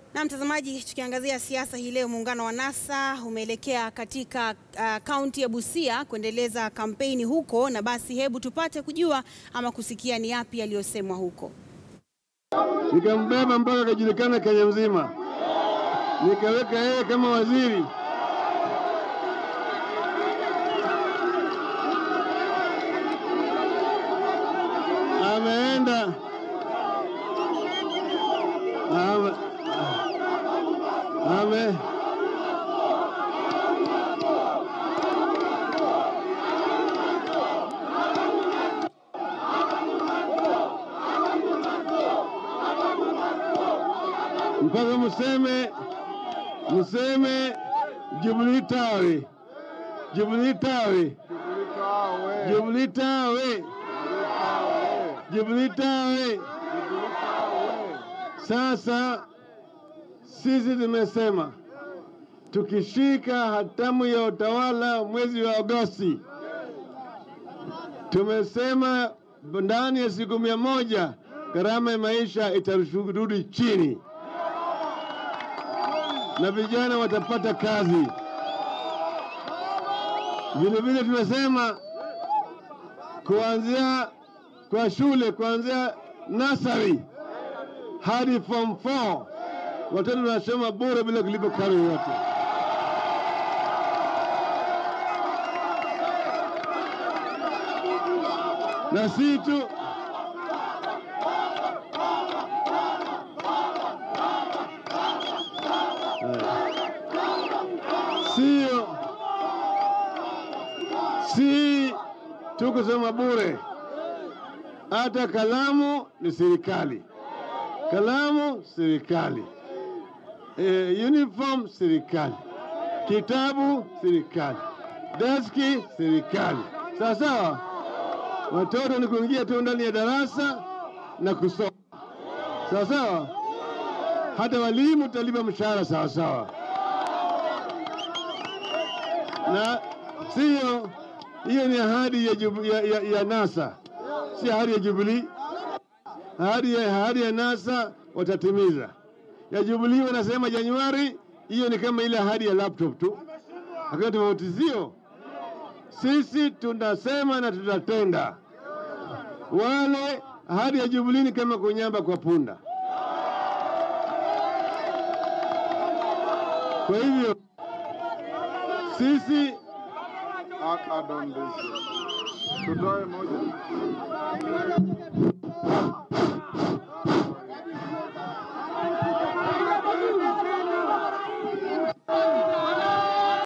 Na mtazamaji, tukiangazia siasa hii leo, muungano wa NASA umeelekea katika kaunti uh, ya Busia kuendeleza kampeni huko, na basi hebu tupate kujua ama kusikia ni yapi yaliyosemwa huko. Nikambeba mpaka akajulikana Kenya mzima, nikaweka yeye kama waziri. Ameenda ame, ame mpaka museme museme Jubilee tawe Jubilee tawe Jubilee tawe Jubilee tawe. Sasa sisi tumesema tukishika hatamu ya utawala mwezi wa Agosti, tumesema ndani ya siku mia moja gharama ya maisha itarudi chini na vijana watapata kazi. Vile vile tumesema kuanzia kwa shule kuanzia nasari hadi form 4 watoto wanasoma bure bila kulipa karo yoyote. Na si tu sio si tu kusoma bure, hata kalamu ni serikali, kalamu serikali, e, uniform serikali, kitabu serikali, deski serikali. Sawa sawa, watoto ni kuingia tu ndani ya darasa na kusoma. Sawa sawa, hata walimu talipa mshahara sawa sawa, na sio hiyo ni ahadi ya, ya, ya, ya NASA, si ahadi ya Jubilee. Ahadi ya, ahadi ya NASA watatimiza. Ya Jubilee wanasema Januari, hiyo ni kama ile ahadi ya laptop tu, hakuna tofautizio. Sisi tunasema na tutatenda. Wale ahadi ya Jubilee ni kama kunyamba kwa punda. Kwa hivyo sisi Akadondezi. Tutoe moja.